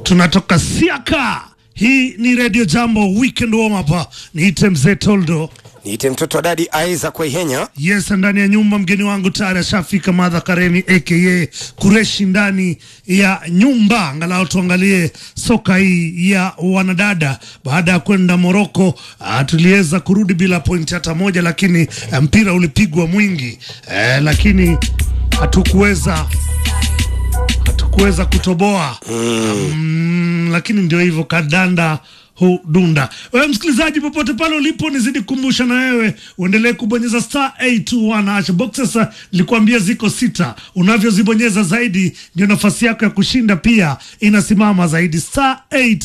tunatoka Siaka. Hii ni Radio Jambo Weekend Warm Up. Niite mzee Toldo. Niite mtoto wa dadi Aiza kwa Ihenya. Yes, ndani ya nyumba mgeni wangu tayari ashafika Madha Karemi aka Kureshi ndani ya nyumba. Angalau tuangalie soka hii ya wanadada. Baada ya kwenda Moroko, uh, tuliweza kurudi bila pointi hata moja, lakini uh, mpira ulipigwa mwingi uh, lakini hatukuweza hatukuweza kutoboa mm, lakini ndio hivyo kadanda hudunda. Wewe msikilizaji, popote pale ulipo, nizidi kukumbusha na wewe uendelee kubonyeza star 821 hash boxes. Nilikwambia ziko sita, unavyozibonyeza zaidi ndio nafasi yako ya kushinda pia inasimama zaidi. Star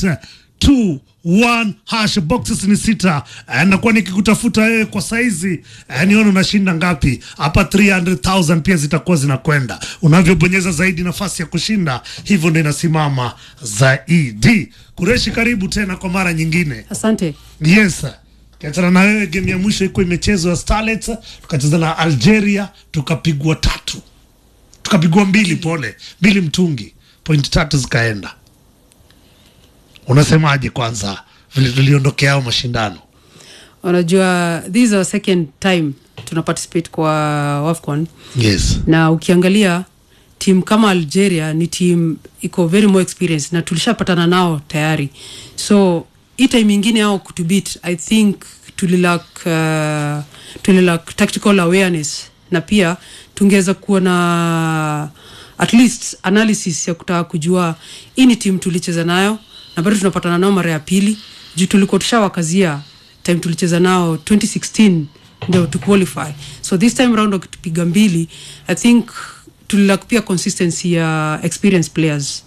821 hash boxes ni sita. Eh, nakuwa nikikutafuta wewe kwa saizi eh, nione unashinda ngapi hapa. 300,000 pia zitakuwa zinakwenda unavyobonyeza zaidi, nafasi ya kushinda hivyo ndio inasimama zaidi. Kureshi, karibu tena kwa mara nyingine. Asante. Yes, kiachana na wewe, game ya mwisho iko imechezwa Starlets, tukacheza na Algeria tukapigwa tatu, tukapigwa mbili, pole mbili mtungi, point tatu zikaenda. Unasemaje kwanza vile tuliondokea hao mashindano? Unajua, this is our second time tuna participate kwa WAFCON Yes, na ukiangalia timu kama Algeria ni timu iko very more experienced na tulishapatana nao tayari, so hii time ingine ao kutubit, I think tulilak uh, tulilak tactical awareness na pia tungeweza kuwa na at least analysis ya kutaka kujua hii ni timu tulicheza nayo na bado tunapatana nao mara ya pili juu tulikuwa tushawakazia time tulicheza nao 2016 ndio tu qualify so this time round wakitupiga mbili i think tulilak pia consistency ya experienced players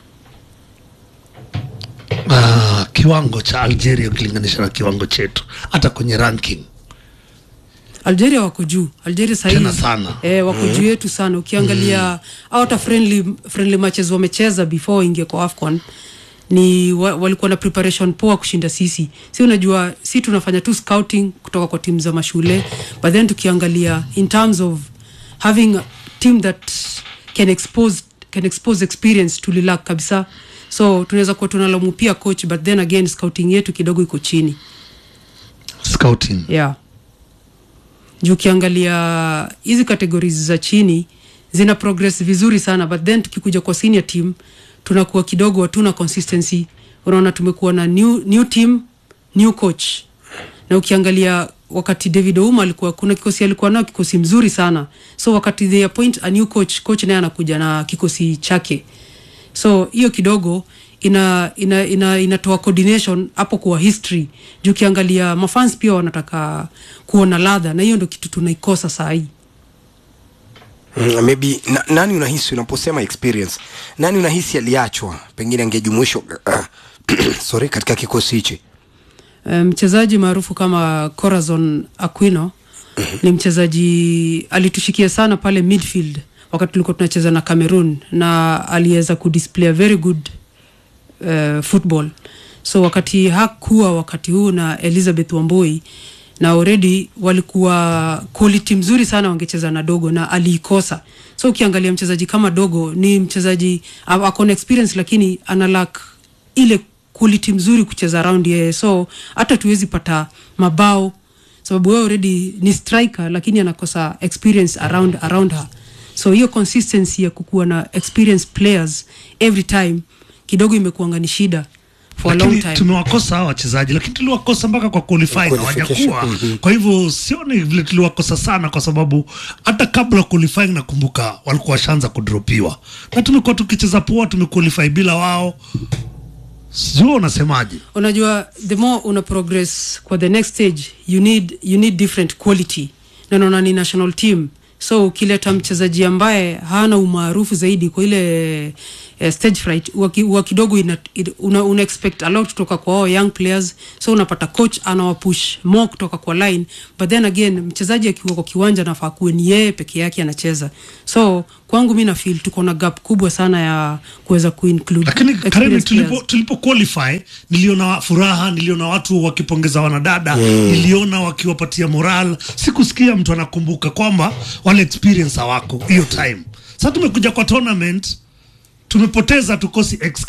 ah, kiwango cha Algeria ukilinganisha na kiwango chetu hata kwenye ranking algeria wako juu algeria sahii Tena sana. eh, wako juu yetu sana ukiangalia au hata friendly, friendly matches wamecheza before waingie kwa afcon ni wa, walikuwa na preparation poa kushinda sisi si unajua si tunafanya tu scouting kutoka kwa timu za mashule but then tukiangalia in terms of having a team that can expose, can expose experience tulilak kabisa so tunaweza kuwa tunalamu pia coach but then again scouting yetu kidogo iko chini scouting. yeah juu ukiangalia hizi categories za chini zina progress vizuri sana but then tukikuja kwa senior team tunakuwa kidogo hatuna consistency unaona tumekuwa na new, new team new coach na ukiangalia wakati david ouma alikuwa kuna kikosi alikuwa nao kikosi mzuri sana so wakati they appoint a new coach coach naye anakuja na kikosi chake so hiyo kidogo ina ina ina inatoa coordination hapo kwa history juu ukiangalia mafans pia wanataka kuona ladha na hiyo ndo kitu tunaikosa saa hii Mm, maybe na, nani unahisi unaposema experience, nani unahisi aliachwa pengine angejumuishwa sorry, katika kikosi hichi? Eh, mchezaji maarufu kama Corazon Aquino ni mchezaji alitushikia sana pale midfield wakati tulikuwa tunacheza na Cameroon na aliweza kudisplay a very good uh, football so wakati hakuwa wakati huu na Elizabeth Wamboi na already walikuwa quality mzuri sana wangecheza na dogo na aliikosa so ukiangalia mchezaji kama dogo ni mchezaji a- ako na experience lakini analak ile quality mzuri kucheza round yeye so hata tuwezi pata mabao sababu wewe already ni striker lakini anakosa experience around, around her so hiyo consistency ya kukuwa na experienced players every time kidogo imekuanga ni shida for a long lakini time tumewakosa hawa wachezaji lakini tuliwakosa mpaka kwa qualify na Qualification, hawajakuwa kwa hivyo sioni vile tuliwakosa sana kwa sababu hata kabla qualifying nakumbuka walikuwa washaanza kudropiwa na tumekuwa tukicheza poa tumequalify bila wao sijua unasemaje unajua the more una progress kwa the next stage you need, you need different quality na naona ni national team so ukileta mchezaji ambaye hana umaarufu zaidi kwa ile eh, stage fright huwa ki- huwa kidogo ina, ina- una, una expect a lot kutoka kwa hao young players so unapata coach anawapush more kutoka kwa line but then again mchezaji akiwa kwa kiwanja nafaa kuwe ni yeye peke yake anacheza so kwangu mi nafil tuko na gap kubwa sana ya kuweza kuinclude lakini Karemi, experienced tulipo, players. tulipo qualify niliona furaha niliona watu wakipongeza wanadada niliona wakiwapatia moral sikusikia mtu anakumbuka kwamba wale experience hawako hiyo time sasa tumekuja kwa tournament tumepoteza tukosi excuse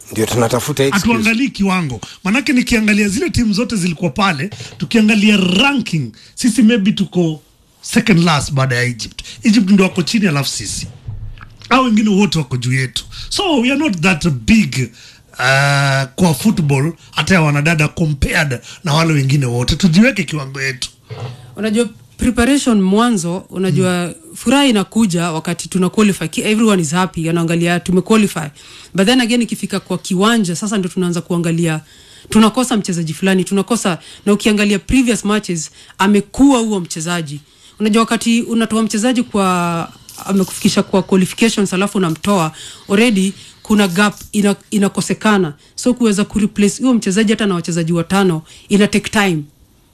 ndio tunatafuta excuse. hatuangalii kiwango manake nikiangalia zile timu zote zilikuwa pale tukiangalia ranking sisi maybe tuko second last baada ya egypt egypt ndio wako chini alafu sisi au wengine wote wako juu yetu so we are not that big uh, kwa football hata ya wanadada compared na wale wengine wote tujiweke kiwango yetu unajua preparation mwanzo unajua mm. furaha inakuja wakati tuna qualify Ki- everyone is happy anaangalia tumequalify but then again ikifika kwa kiwanja sasa ndio tunaanza kuangalia tunakosa mchezaji fulani tunakosa na ukiangalia previous matches amekuwa huo mchezaji unajua wakati unatoa mchezaji kwa amekufikisha kwa qualifications alafu unamtoa already kuna gap ina, inakosekana so kuweza kureplace huyo mchezaji hata na wachezaji watano ina take time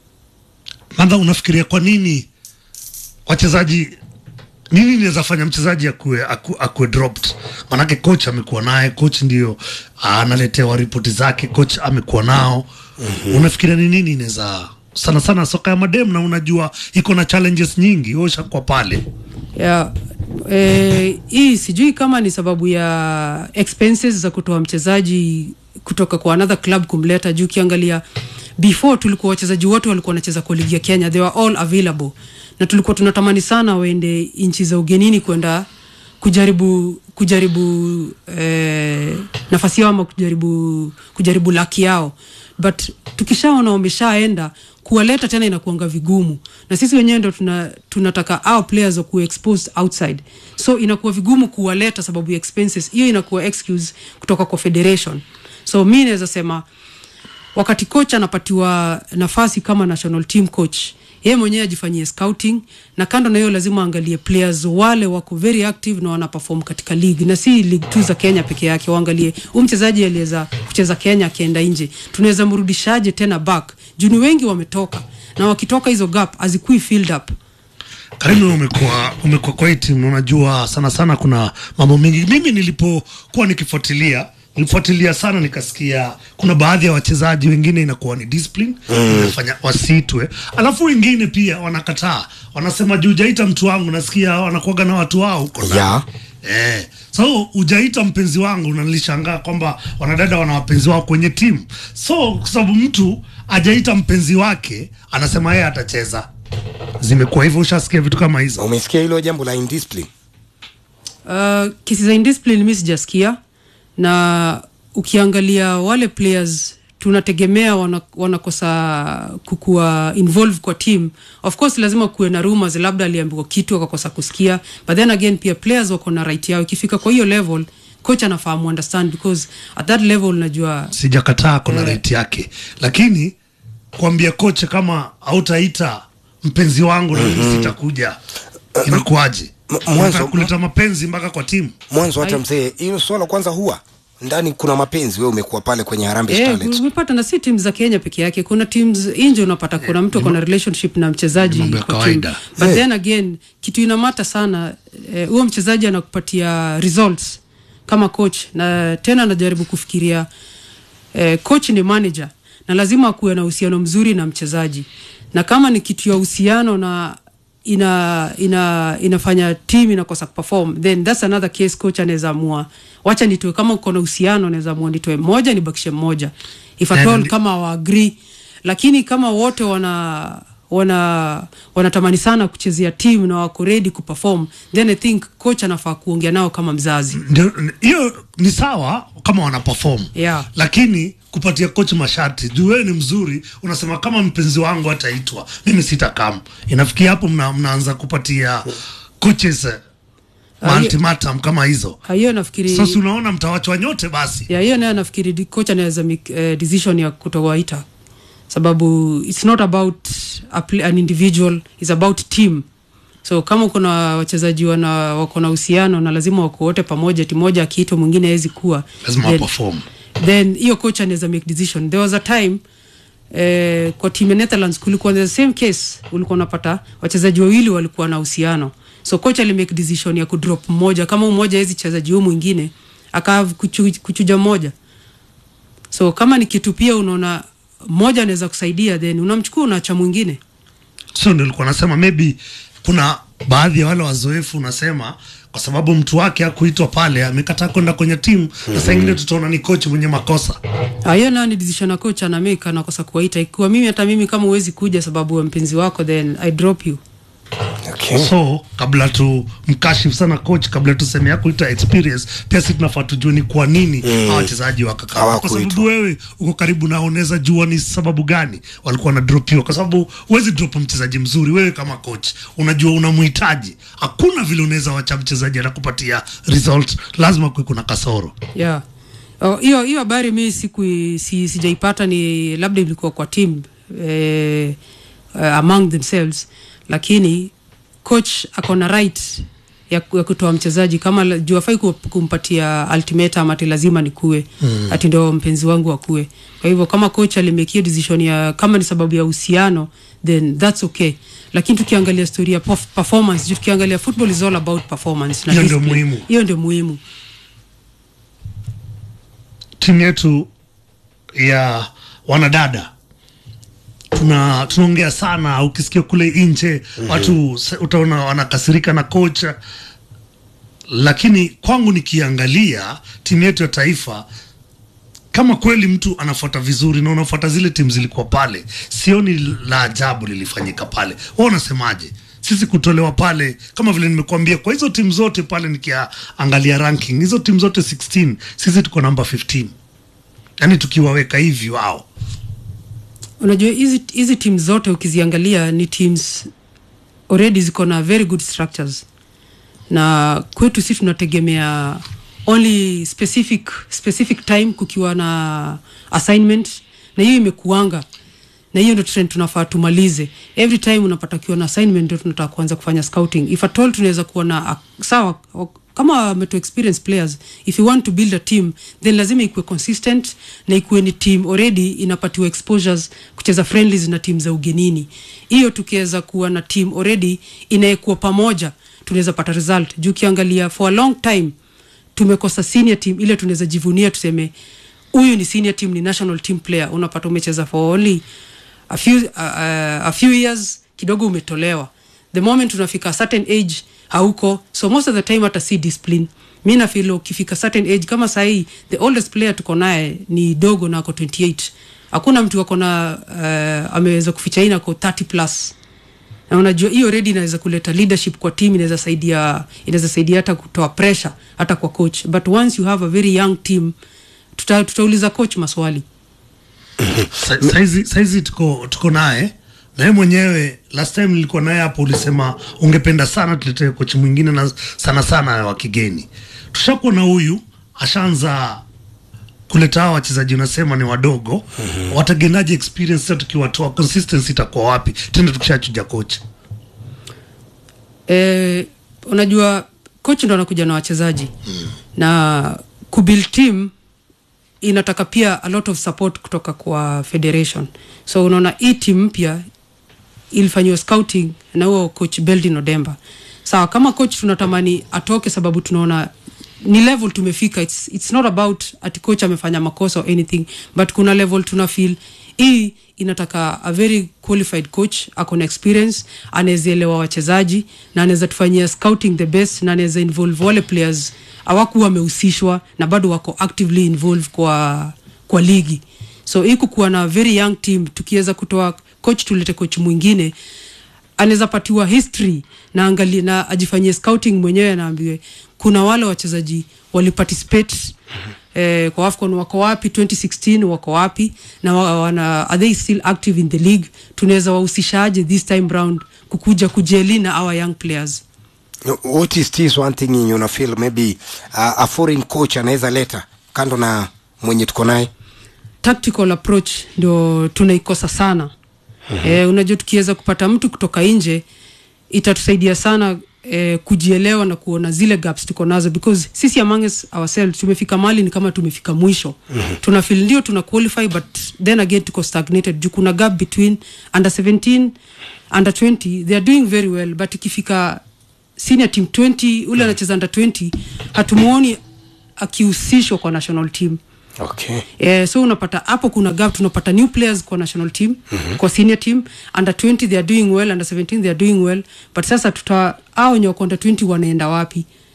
Madha, unafikiria kwa nini wachezaji nini inaweza fanya mchezaji akue, aku, akue dropped? Manake coach amekuwa naye, coach ndio analetewa ripoti zake, coach amekuwa nao. mm-hmm. Unafikiria ni nini inaweza sana sana soka ya madem, na unajua iko na challenges nyingi, wewe ushakuwa pale yeah. Eh, hii sijui kama ni sababu ya expenses za kutoa mchezaji kutoka kwa another club kumleta juu ukiangalia before tulikuwa wachezaji wote walikuwa wanacheza kwa ligi ya kenya they were all available na tulikuwa tunatamani sana waende nchi za ugenini kwenda kujaribu kujaribu eh, nafasi yao ama kujaribu kujaribu laki yao but tukishaona wameshaenda kuwaleta tena inakuanga vigumu na sisi wenyewe ndo tuna, tunataka our players wakuwa exposed outside so inakuwa vigumu kuwaleta sababu ya expenses hiyo inakuwa excuse kutoka kwa federation so mi naweza sema wakati coach anapatiwa nafasi kama national team coach yeye mwenyewe ajifanyie scouting na kando na hiyo lazima aangalie players wale wako very active na wanaperform katika league na si league tu za kenya peke yake waangalie huu mchezaji aliweza kucheza kenya akienda nje tunaweza mrudishaje tena back juu ni wengi wametoka na wakitoka hizo gap hazikui filled up Karimu, umekuwa umekuwa kwa hii timu, unajua sana sana kuna mambo mengi. Mimi nilipokuwa nikifuatilia nilifuatilia sana, nikasikia kuna baadhi ya wachezaji wengine inakuwa ni discipline mm. inafanya wasitwe, alafu wengine pia wanakataa, wanasema juu hujaita mtu wangu, nasikia wanakuaga na watu wao huko ndani. Yeah. Eh, so hujaita mpenzi wangu na nilishangaa kwamba wanadada wana wapenzi wao kwenye timu. So kwa sababu mtu hajaita mpenzi wake anasema yeye atacheza. Zimekuwa hivyo, ushasikia vitu kama hizo? umesikia hilo jambo la indiscipline Uh, kesi za indiscipline mi sijasikia na ukiangalia wale players tunategemea wana, wanakosa kukua involve kwa team of course lazima kuwe na rumors labda aliambiwa kitu akakosa kusikia but then again pia players wako na right yao ikifika kwa hiyo level coach anafahamu understand because at that level najua Sijakataa kuna rate yake, lakini kuambia kocha kama hautaita mpenzi wangu na mimi sitakuja, inakuwaje? M- mwanzo- Unataka kuleta mapenzi mpaka kwa timu? mwanzo hata Ai- mzee hilo swala kwanza huwa ndani kuna mapenzi wewe umekuwa pale kwenye Harambee Eh, Starlets umepata na si timu za Kenya peke yake. Kuna teams nje unapata kuna mtu akona relationship na mchezaji mambo ya kwa kawaida. team. But Eh. then again kitu inamata sana eh, huo mchezaji anakupatia results kama coach na tena anajaribu kufikiria eh, coach ni manager na lazima akuwe na uhusiano mzuri na mchezaji, na kama ni kitu ya uhusiano na ina, ina inafanya team inakosa kuperform then that's another case coach anaweza amua wacha nitoe kama uko na uhusiano naweza amua nitoe mmoja nibakishe mmoja if at And- all kama wa agree lakini kama wote wana wana wanatamani sana kuchezea team na wako ready kuperform then i think coach anafaa kuongea nao kama mzazi Ndio, hiyo ni sawa kama wana perform Yeah. lakini kupatia coach masharti juu wewe ni mzuri unasema kama mpenzi wangu ataitwa mimi sitakam inafikia hapo mna, mnaanza kupatia coaches eh, Ah, ultimatum kama hizo Ah, hiyo nafikiri sasa unaona mtawachwa nyote basi ya hiyo nayo nafikiri di- coach anaweza make eh, decision ya kutowaita sababu it's not about a play, an individual it's about team so kama kuna wachezaji wana wako na uhusiano na lazima wako wote pamoja timu moja akiitwa mwingine hawezi kuwa lazima then- waperform then hiyo coach anaweza make decision there was a time eh, kwa team ya Netherlands kulikuwa the same case ulikuwa unapata wachezaji wawili walikuwa na uhusiano so coach ali make decision ya kudrop mmoja kama mmoja hawezi chezaji huyu mwingine akaa kuchu, kuchuja mmoja so kama ni kitu pia unaona mmoja anaweza kusaidia then unamchukua unaacha mwingine so ndio nilikuwa nasema maybe kuna baadhi ya wale wazoefu unasema kwa sababu mtu wake hakuitwa pale amekataa kwenda kwenye timu na saa ingine tutaona ni coach mwenye makosa Ah, hiyo nayo ni decision ya coach anamake anakosa kuwaita ikiwa mimi hata mimi kama huwezi kuja sababu ya mpenzi wako then i drop you okay. so kabla tu mkashifu sana coach kabla tuseme yako ita experience pia si tunafaa tujue ni kwa nini hawa wachezaji wakakaa kwa Hawakuitwa. sababu wewe uko karibu na unaweza jua ni sababu gani walikuwa wanadropiwa kwa sababu huwezi drop mchezaji mzuri wewe kama coach unajua unamhitaji hakuna vile unaweza wacha mchezaji anakupatia result lazima kuwe kuna kasoro yeah Oh, hiyo hiyo habari mi siku si, sijaipata ni labda ilikuwa kwa team eh, uh, among themselves lakini coach ako na right ya, ya kutoa mchezaji kama la- juu afai ku- kumpatia ultimatum ati lazima nikue mm. ati ndo mpenzi wangu akue kwa hivyo kama coach alimekia decision ya kama ni sababu ya uhusiano then that's okay lakini tukiangalia story ya perf- performance juu tukiangalia football is all about performance na Hiyo ndio discipline. muhimu. hiyo ndio muhimu timu yetu ya wanadada tuna tunaongea sana ukisikia kule nje mm-hmm. watu se- utaona wanakasirika na kocha lakini kwangu nikiangalia timu yetu ya taifa kama kweli mtu anafuata vizuri na unafuata zile timu zilikuwa pale sioni la ajabu lilifanyika pale wa unasemaje sisi kutolewa pale kama vile nimekuambia kwa hizo timu zote pale nikiangalia ranking hizo timu zote 16 sisi tuko namba 15 yaani tukiwaweka hivi wao unajua hizi hizi team zote ukiziangalia ni teams already ziko na very good structures na kwetu si tunategemea only specific specific time kukiwa na assignment na hiyo imekuanga na hiyo ndo trend tunafaa tumalize every time unapata kiwa na assignment ndio tunataka kuanza kufanya scouting if at all tunaweza kuwa na uh, sawa o- kama meto experience players if you want to build a team then lazima ikuwe consistent na ikuwe ni team already inapatiwa exposures kucheza friendlies na team za ugenini hiyo tukiweza kuwa na team already inayekuwa pamoja tunaweza pata result juu ukiangalia for a long time tumekosa senior team ile tunaweza jivunia tuseme huyu ni senior team ni national team player unapata umecheza for only a few, uh, uh, a few years kidogo umetolewa the moment unafika a certain age hauko so most of the time hata si discipline mi nafil ukifika certain age kama sahii the oldest player tuko naye ni dogo na ako 28 hakuna mtu ako na uh, ameweza kuficha hii nako 30 plus na unajua hiyo redi inaweza kuleta leadership kwa team inaweza saidia inaweza saidia hata kutoa pressure hata kwa coach but once you have a very young team tuta, tutauliza coach maswali Sa- saizi, saizi tuko, tuko naye naye mwenyewe last time nilikuwa naye hapo ulisema ungependa sana tuletee kochi mwingine na sana sana wa kigeni tushakuwa na huyu ashaanza kuleta hawa wachezaji unasema ni wadogo mm-hmm. watagenaje experience sasa tukiwatoa consistency itakuwa wapi tena tukishachuja kocha eh, unajua coach ndo anakuja na wachezaji mm. na kubuild team inataka pia a lot of support kutoka kwa federation so unaona hii team mpya ilifanyiwa scouting na huo coach beldin odemba sawa kama coach tunatamani atoke sababu tunaona ni level tumefika it's, it's not about ati coach amefanya makosa or anything but kuna level tuna feel hii inataka a very qualified coach ako na experience anawezaelewa wachezaji na anaweza tufanyia scouting the best na anaweza involve wale players awakuwa wamehusishwa na bado wako actively involved kwa kwa ligi so hii kukuwa na very young team tukiweza kutoa coach tulete coach mwingine anaweza patiwa history na angalie na ajifanyie scouting mwenyewe anaambiwe kuna wale wachezaji waliparticipate eh, kwa afcon wako wapi 2016 wako wapi na wa- wana, are they still active in the league tunaweza wahusishaje this time round kukuja kujeli na our young players what is this one thing yenye una feel maybe uh, a foreign coach anaweza leta kando na mwenye tuko naye tactical approach ndio tunaikosa sana mm-hmm. e, unajua tukiweza kupata mtu kutoka nje itatusaidia sana e, kujielewa na kuona zile gaps tuko nazo because sisi among us ourselves tumefika mali ni kama tumefika mwisho mm-hmm. tuna feel ndio tuna qualify but then again tuko stagnated juu kuna gap between under 17 under 20 they are doing very well but ikifika senior team 20 ule anacheza under 20 hatumuoni akihusishwa kwa national team okay Eh, so unapata hapo kuna gap tunapata new players kwa national team mm-hmm. kwa senior team under 20 they are doing well under 17 they are doing well but sasa tuta au wenye wako under 20 wanaenda wapi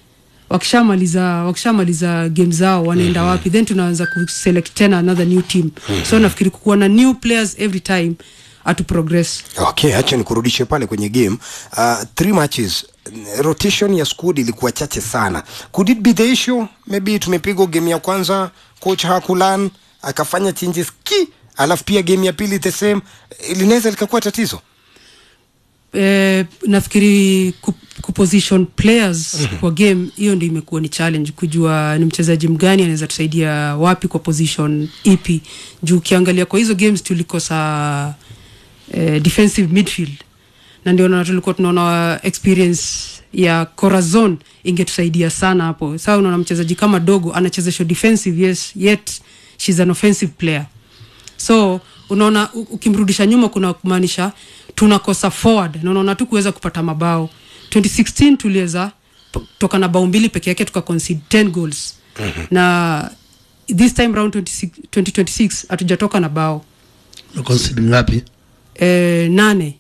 wakishamaliza wakishamaliza game zao wanaenda mm-hmm. wapi then tunaanza kuselect tena another new team mm-hmm. so nafikiri kukuwa na new players every time atu progress okay acha nikurudishe pale kwenye game uh, three matches rotation ya squad ilikuwa chache sana could it be the issue maybe tumepigwa game ya kwanza coach hakulan akafanya changes ki alafu pia game ya pili the same linaweza likakuwa tatizo eh, nafikiri ku, kuposition players mm-hmm. kwa game hiyo ndio imekuwa ni challenge kujua ni mchezaji mgani anaweza tusaidia wapi kwa position ipi juu ukiangalia kwa hizo games tulikosa eh, defensive midfield na ndio na tulikuwa tunaona experience ya corazon ingetusaidia sana hapo saa unaona mchezaji kama dogo anachezeshwa defensive yes yet shes an offensive player so unaona u- ukimrudisha nyuma kuna kumaanisha tunakosa forward na unaona tu kuweza kupata mabao 2016 tuliweza p- toka na bao mbili peke yake tuka concede 10 goals mm-hmm. na this time round 26 2026 hatujatoka na bao Na concede ngapi eh, nane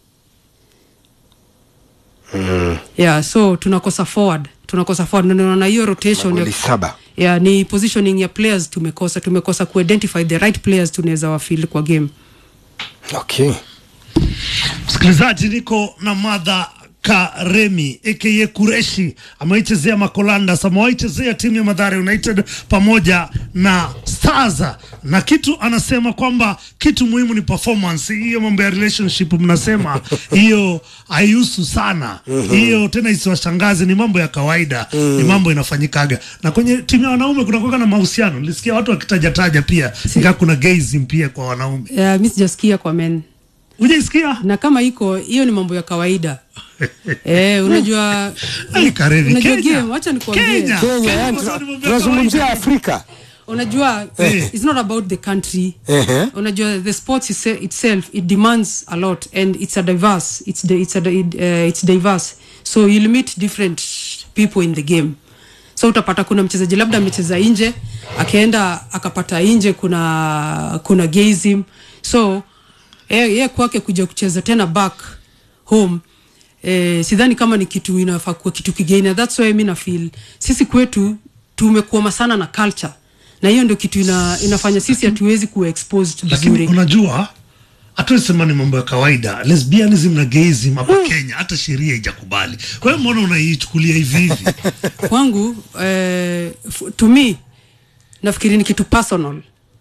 mm. yeah so tunakosa forward tunakosa forward Na unaona hiyo rotation magoli ya, saba yeah, ni positioning ya players tumekosa tumekosa kuidentify the right players tunaweza wafil kwa game okay msikilizaji niko na madha karemi aka kureshi amewaichezea makolandas amewaichezea timu ya madhare united pamoja na stars na kitu anasema kwamba kitu muhimu ni performance hiyo mambo ya relationship mnasema hiyo haihusu sana hiyo tena isiwashangaze ni mambo ya kawaida ni mambo inafanyikaga na kwenye timu ya wanaume kunakuwa na mahusiano nilisikia watu wakitajataja pia ingaa kuna gazing pia kwa wanaume yeah, mi sijasikia kwa men ujaisikia na kama iko hiyo ni mambo ya kawaida eh, unajua Ai, Karevi, unajua Kenya. game wacha nikwambie Kenya. kenya yani kwa sababu tuna- ni mambo ya tunazungumzia kawaida. afrika unajua Eh. it's not about the country Ehe. unajua the sports ise- itself it demands a lot and it's a diverse it's, the, it's, a, it, uh, it's diverse so you'll meet different people in the game so utapata kuna mchezaji labda amecheza nje akaenda akapata nje kuna kuna gazim so ye, ye kwake kuja kucheza tena back home eh, sidhani kama ni kitu inafaa kuwa kitu kigeni And that's why mi nafeel sisi kwetu tumekuoma sana na culture na hiyo ndio kitu ina, inafanya sisi hatuwezi kuwa exposed lakini vizuri unajua hatuwesema ni mambo ya kawaida lesbianism na gayism hapa kenya hata sheria haijakubali kwa hiyo mbona unaichukulia hivi hivi kwangu eh, f- to me nafikiri ni kitu personal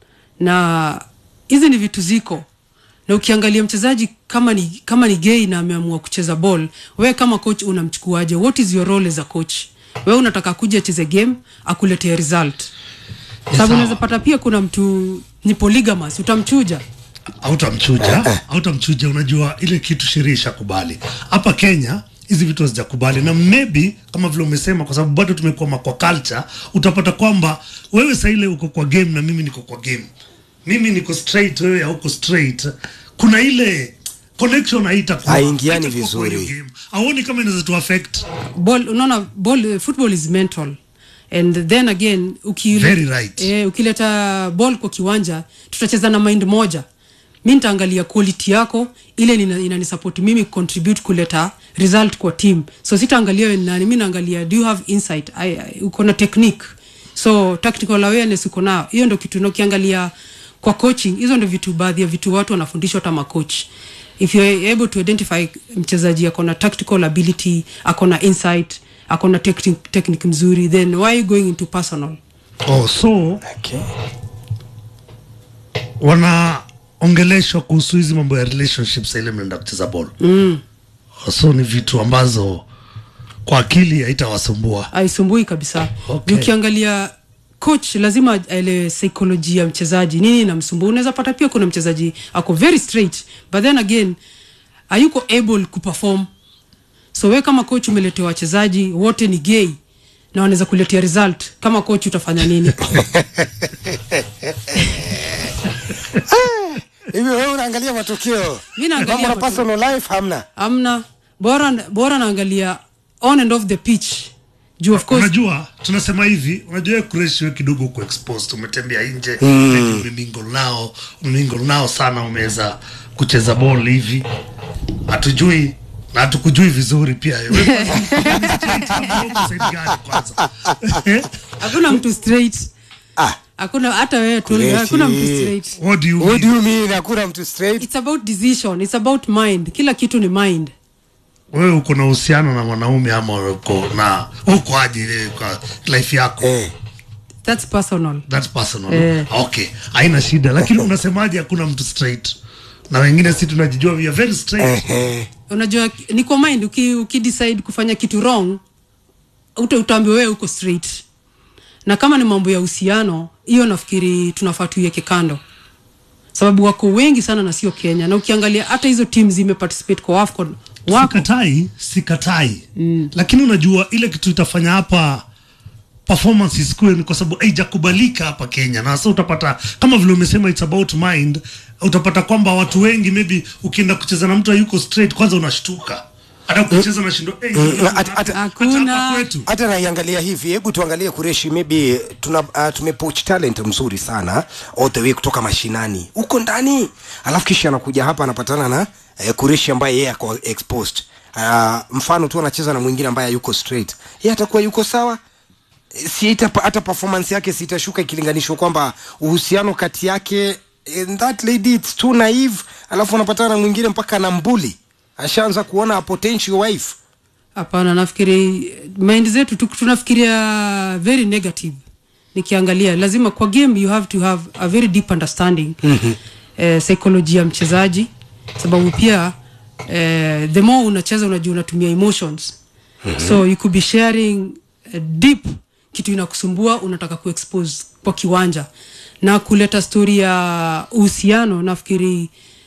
na hizi ni vitu ziko na ukiangalia mchezaji kama ni kama ni gay na ameamua kucheza ball we kama coach unamchukuaje what is your role as a coach we unataka kuja acheze game akuletee result sababu sawa. unaweza pata pia kuna mtu ni polygamous utamchuja hautamchuja hautamchuja unajua ile kitu sheria ishakubali hapa kenya hizi vitu hazijakubali na maybe kama vile umesema kwa sababu bado tumekuama kwa culture utapata kwamba wewe saa ile uko kwa game na mimi niko kwa game mimi niko straight wewe hauko straight kuna ile connection haitakuwa Haingiani haitakuwa kwa hiyo vizuri. game. auoni kama inaweza tu affect ball unaona ball eh, football is mental and then again ukile, Very right. eh, ukileta ball kwa kiwanja tutacheza na mind moja mi nitaangalia quality yako ile nina- inanisupport mimi contribute kuleta result kwa team so sitaangalia wewe ni nani mi naangalia do you have insight I, I, uko na technique so tactical awareness uko nao hiyo ndo kitu na ukiangalia kwa coaching hizo ndo vitu baadhi ya vitu watu wanafundishwa hata macoach if you're able to identify mchezaji ako na tactical ability ako na insight ako na technique, technique mzuri then why are you going into personal oh, so okay. wanaongeleshwa kuhusu hizi mambo ya relationships ile mnaenda kucheza bol mm. so ni vitu ambazo kwa akili haitawasumbua aisumbui kabisa Okay. ukiangalia coach lazima aelewe psychology ya mchezaji nini inamsumbua unaweza pata pia kuna mchezaji ako very straight but then again hayuko able kuperform so we kama coach umeletea wachezaji wote ni gay na wanaweza kuletea result kama coach utafanya nini hivi wewe unaangalia matokeo Mi naangalia Mambo na matokeo. personal life hamna amna bora bora naangalia on and off the pitch juu of course unajua tunasema hivi unajua wewe kureshi wewe kidogo uko exposed umetembea nje mm. umemingle nao umemingle nao sana umeweza kucheza ball hivi hatujui na tukujui vizuri pia wewe kwanza, ni straight ama uko side gani kwanza Eh? hakuna mtu straight ah, hakuna hata wewe tu Kureshi. hakuna mtu straight what do you what do mean? you mean hakuna mtu straight it's about decision it's about mind kila kitu ni mind wewe uko na uhusiano na mwanaume ama uko na uko aje ile kwa life yako eh. that's personal that's personal Eh. okay haina shida lakini unasemaje hakuna mtu straight na wengine si tunajijua we are very straight Eh, unajua ni kwa mind uki, uki decide kufanya kitu wrong uta utaambiwa wewe uko straight na kama ni mambo ya uhusiano hiyo nafikiri tunafaa tuiweke kando sababu wako wengi sana na sio kenya na ukiangalia hata hizo team zimeparticipate kwa afcon wako sikatai sikatai mm. lakini unajua ile kitu itafanya hapa performance isikue ni kwa sababu haijakubalika hapa kenya na sasa utapata kama vile umesema it's about mind utapata kwamba watu wengi maybe ukienda kucheza na mtu hayuko straight kwanza unashtuka hata kucheza na shindo hey, hata- hata- Hakuna. kwetu hata naiangalia hivi hebu tuangalie kureshi maybe tuna uh, tumepoach talent mzuri sana all the way kutoka mashinani huko ndani alafu kisha anakuja hapa anapatana na uh, kureshi ambaye yeye ako exposed uh, mfano tu anacheza na mwingine ambaye yuko straight yeye atakuwa yuko sawa si ita, hata performance yake sitashuka ikilinganishwa kwamba uhusiano kati yake and that lady it's too naive alafu anapatana na mwingine mpaka na mbuli ashaanza kuona a potential wife hapana nafikiri mind zetu tu- tunafikiria very negative nikiangalia lazima kwa game you have to have a very deep understanding mm-hmm. eh, psychology ya mchezaji sababu pia eh, the more unacheza unajua unatumia emotions mm-hmm. so you could be sharing eh, deep kitu inakusumbua unataka kuexpose kwa kiwanja na kuleta story ya uhusiano nafikiri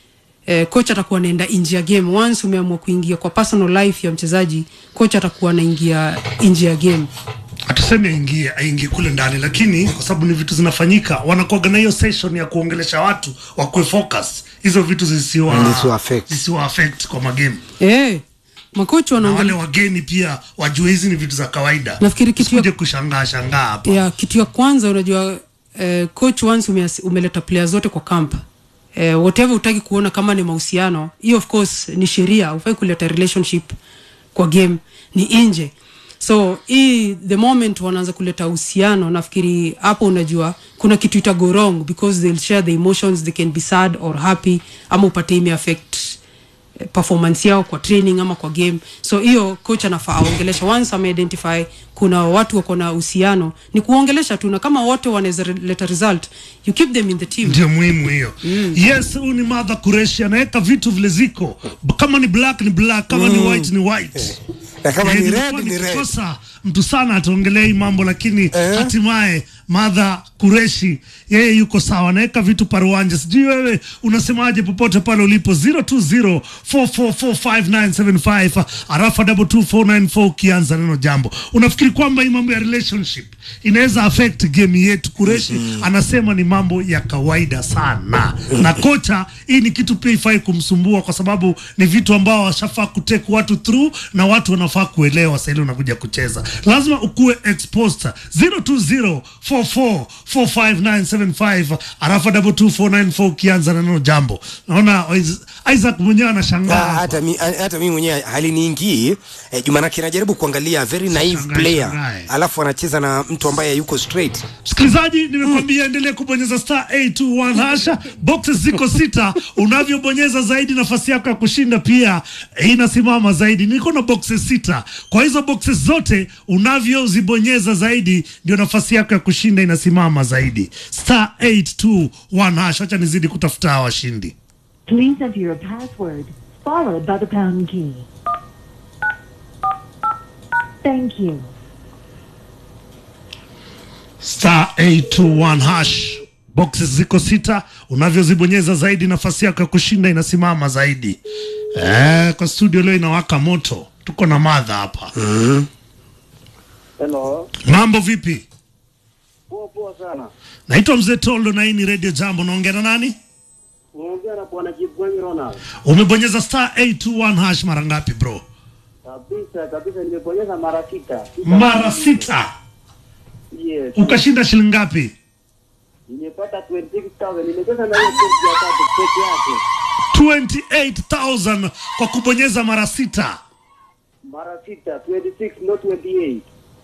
eh, coach atakuwa anaenda nje ya game once umeamua kuingia kwa personal life ya mchezaji coach atakuwa anaingia nje ya game hatuseme aingie aingie kule ndani lakini kwa sababu ni vitu zinafanyika wanakuaga na hiyo session ya kuongelesha watu wakue focus hizo vitu zisiwa Zisiwa affect. zisiwa affect kwa magame eh, makochi na wale wanaongelea wageni pia wajue hizi ni vitu za kawaida Nafikiri kitu ya- Usikuje kushangaa shangaa hapa ya kitu ya kwanza unajua eh, coach once umeas- umeleta player zote kwa camp eh, whatever utaki kuona kama ni mahusiano hiyo of course ni sheria ufai kuleta relationship kwa game ni nje so hii the moment wanaanza kuleta uhusiano nafikiri hapo unajua kuna kitu ita go wrong because they'll share the emotions they can be sad or happy ama upate ime affect eh, performance yao kwa training ama kwa game so hiyo coach anafaa aongelesha once ameidentify kuna watu wako na uhusiano ni kuongelesha tu na kama wote wanaweza re- leta result you keep them in the team ndio muhimu hiyo yes huyu ni madha kureshi anaweka vitu vile ziko B- kama ni black ni black kama ni white ni white na kama Eh, ni nilikuwa red ni red nikikosa mtu sana ataongelea hii mambo lakini hatimaye madha kureshi yeye yuko sawa anaweka vitu paruanja sijui wewe unasemaje popote pale ulipo 0204445975 arafa 22494 ukianza neno jambo unafikiri kwamba hii mambo ya relationship inaweza affect game yetu kureshi anasema ni mambo ya kawaida sana na kocha hii ni kitu pia ifai kumsumbua kwa sababu ni vitu ambao washafaa kutake watu through na watu wanafaa kuelewa sahili unakuja kucheza lazima ukuwe exposed 0204445975 arafa 22494 ukianza na neno jambo naona Is- isaac mwenyewe Ah, anashangaa hata mi, ah, hata mi mwenyewe haliniingii eh, jumanake najaribu kuangalia very naive Shangae, player shangae. alafu anacheza na mtu ambaye yuko straight msikilizaji nimekwambia endelee kubonyeza star 821 hasha boxes ziko sita unavyobonyeza zaidi nafasi yako ya kushinda pia eh, inasimama zaidi niko na boxes sita kwa hizo boxes zote unavyozibonyeza zaidi ndio nafasi yako ya kushinda inasimama zaidi star 821 hasha acha nizidi kutafuta hawa washindi Please enter your password followed by the pound key. Thank you. star 821 hash boxes ziko sita unavyozibonyeza zaidi nafasi yako ya kushinda inasimama zaidi eh, kwa studio leo inawaka moto tuko na madha hapa Hello. mambo vipi Poa poa sana. naitwa mzee toldo na hii ni radio jambo naongea na nani Unaongea na bwana Jibwanyi Ronald. umebonyeza star 821 hash mara ngapi bro Kabisa kabisa nimebonyeza mara sita. Sita. mara sita Yes. ukashinda shilingi ngapi Nimepata 26000 nimecheza na hiyo pesa ya tatu peke yake. 28000 kwa kubonyeza mara sita mara sita 26 not 28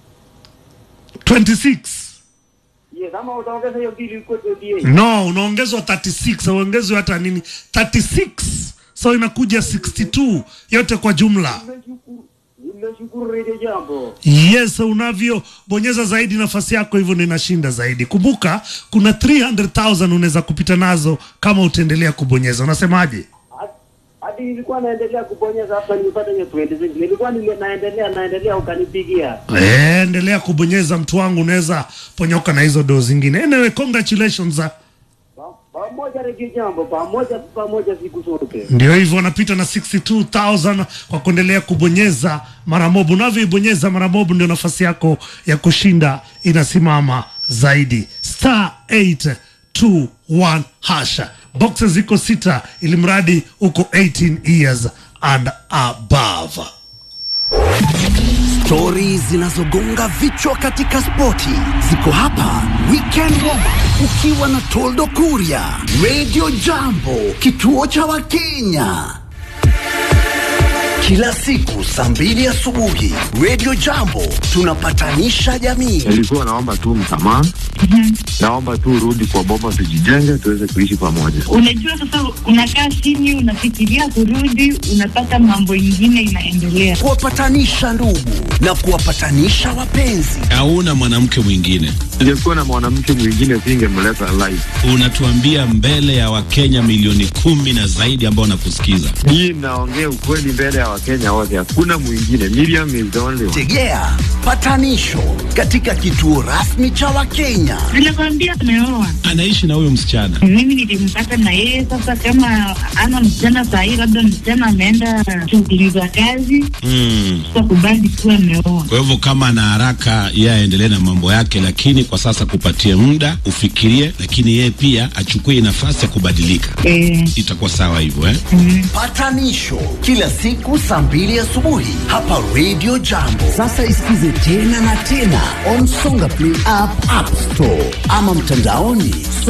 26 yes ama utaongeza hiyo bili iko 28 no unaongezwa 36 auongezwi hata nini 36 so inakuja 62 yote kwa jumla nimeshukuru nimeshukuru redio jambo yes unavyobonyeza zaidi nafasi yako hivyo ndio inashinda zaidi kumbuka kuna 300000 unaweza kupita nazo kama utaendelea kubonyeza unasemaje Hadi- hadi nilikuwa naendelea kubonyeza hapa nimepata hiyo 26 nilikuwa nime- naendelea naendelea ukanipigia Eh, endelea kubonyeza mtu wangu unaweza ponyoka na hizo doo zingine anyway congratulations ah. Pa- pamoja redio jambo pamoja pamoja siku zote ndio hivyo wanapita na 62000 kwa kuendelea kubonyeza maramobu unavyoibonyeza maramobu ndio nafasi yako ya kushinda inasimama zaidi star 821 hasha boxes ziko sita ili mradi uko 18 years and above Stori zinazogonga vichwa katika spoti ziko hapa. Weekend Warm Up ukiwa na Toldo Kuria, Radio Jambo, kituo cha Wakenya. Kila siku saa mbili asubuhi, Radio Jambo tunapatanisha jamii. nilikuwa naomba tu msamaha naomba tu urudi kwa boma tujijenge tuweze kuishi pamoja Unajua sasa, unakaa chini, unafikiria kurudi, unapata mambo ingine inaendelea. Kuwapatanisha ndugu na kuwapatanisha wapenzi. hauna mwanamke mwingine. ingekuwa na mwanamke mwingine singemleta live Unatuambia mbele ya Wakenya milioni kumi na zaidi ambao wanakusikiza. hii naongea ukweli mbele ya wakenya wote hakuna mwingine Miriam is the only one. Tegea patanisho katika kituo rasmi cha Wakenya. Nilikwambia tumeoa, Anaishi na huyo msichana. mimi nilimpata na yeye. Sasa kama ana msichana sahii, labda msichana ameenda shughuli za kazi, Mm. kakubali kuwa ameoa. Kwa hivyo kama ana haraka, yeye aendelee na mambo yake, lakini kwa sasa kupatie muda ufikirie, lakini yeye pia achukue nafasi ya kubadilika. Eh, Itakuwa sawa hivyo eh? Patanisho kila siku saa mbili asubuhi hapa Radio Jambo. Sasa isikize tena na tena on Songa Play app, App Store ama mtandaoni